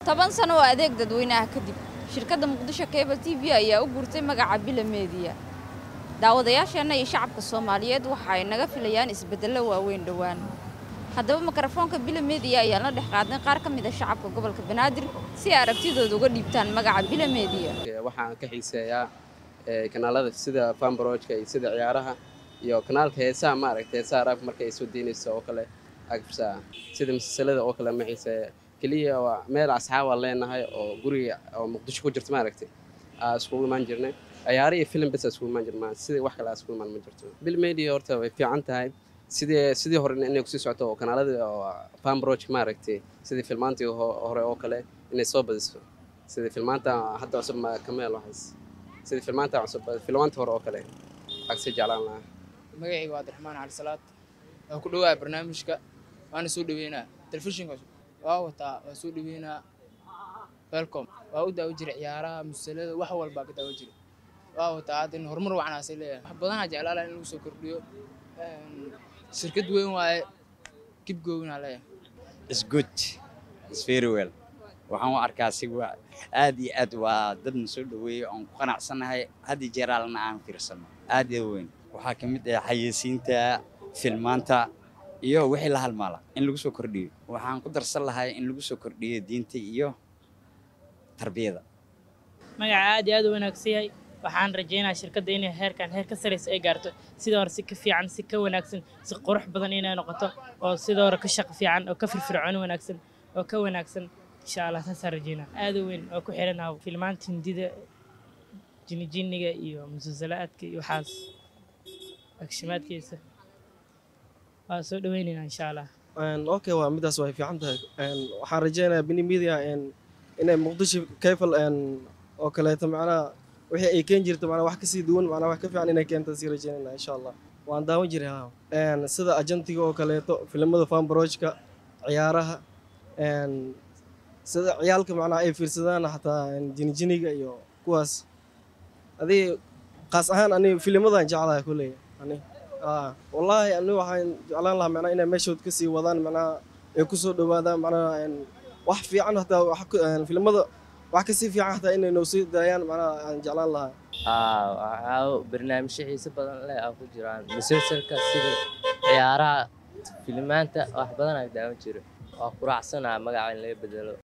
toban sano oo adeeg dadweynaha kadib shirkadda muqdisho cable t v ayaa u guurtay magaca bila meediya daawadayaasheenna iyo shacabka soomaaliyeed waxa ay naga filayaan isbeddello waaweyn dhowaan haddaba mikrofoonka bila meediya ayaan la dhex qaadnay qaar ka mid a shacabka gobolka banaadir si ay aragtidooda uga dhiibtaan magaca bila meediya waxaan ka xiiseeyaa kanaalada sida fambarojka iyo sida ciyaaraha iyo kanaalka heesaha maaragta heesaha raabka marka ay soo deynayso oo kale agfisa sida masalsalada oo kale ma xiiseeya keliya waa meel asxaabaa leenahay oo guriga oo muqdisho ku jirto maaragtay aa iskugu imaan jirnay ciyaaro iyo film bes iskugu imaan jirnaa sidii wax kale aa iskugu imaan ma jirto bil media horta way fiican tahay sidii sidii hore inay kusii socoto oo kanaaladii oo fambarojka maaragtay sidii filmaantii hore oo kale inay soo badiso sidii filmaanta hadda cusub kameel waxaas sidii filmaanta cusub filmaanta hore oo kale agsii jeclaan lahaa magacayga waa abdiraxmaan cali salaad waa ku dhawaaya barnaamijka waana soo dhaweynaa telefishinka waa wataa waa soo dhaweynaa welcom waa u daawo jiray ciyaaraha musalada wax walbaa ka daawo jiray waa wataa hadda in horumar wacnaasay leeyahay wax badanaa jeclaa laha in lagu soo kordhiyo shirkad weyn waaye kib goowinaa leeyahay is good is very well waxaan u arkaa si aad iyo aad waa dad na soo dhaweeya oon ku qanacsannahay had iyo jeer alna aan fiirsano aad iyo weyn waxaa ka mid ah xayeysiinta filmaanta iyo wixii la halmaala in lagu soo kordhiyo waxaan ku darsan lahay in lagu soo kordhiyo diinta iyo tarbiyada magaca aad iyo aad u wanaagsan yahay waxaan rajaynayaa shirkadda inay heerkan heer ka saraysa ay gaarto sidoo hore si ka fiican si ka wanaagsan si qurux badan inay noqoto oo sidoo hore ka shaqo fiican oo ka firfircoon wanaagsan oo ka wanaagsan insha allah saasaan rajaynaa aad u weyn oo ku xiranaa filmaanta hindida jinijiniga iyo musalsalaadka iyo waxaas agshimaadkiisa waa soo dhaweynaynaa insha allah okay waa midaas way fiican tahay waxaan rajaynayaa bini media inay muqdisho kayfal oo kaleeto macnaha wixii ay keen jirto macnaha wax kasii duwan macnaha wax ka fiican inay keento sii rajaynayna insha allah waan daawan jiray ha sida ajantiga oo kaleeto filimada fambarojka ciyaaraha sida ciyaalka macnaha ay fiirsadaan xataa jinijiniga iyo kuwaas adii qaas ahaan ani filimadan jeclahay kulley ani wallaahi ani waxaan jeclaan lahaa macnaha inay meeshood kasii wadaan macnaha ay kusoo dhowaadaan macnaha wax fiican hataa filimada wax kasii fiican hataa inay noo sii daayaan macnaha aan jeclaan lahaa waxaa barnaamijyo xiise badan leh aa ku jiraan musalsalka sida ciyaaraha filimaanta wax badan aa daawan jiro waa quraacsanaa magaca in laga bedelo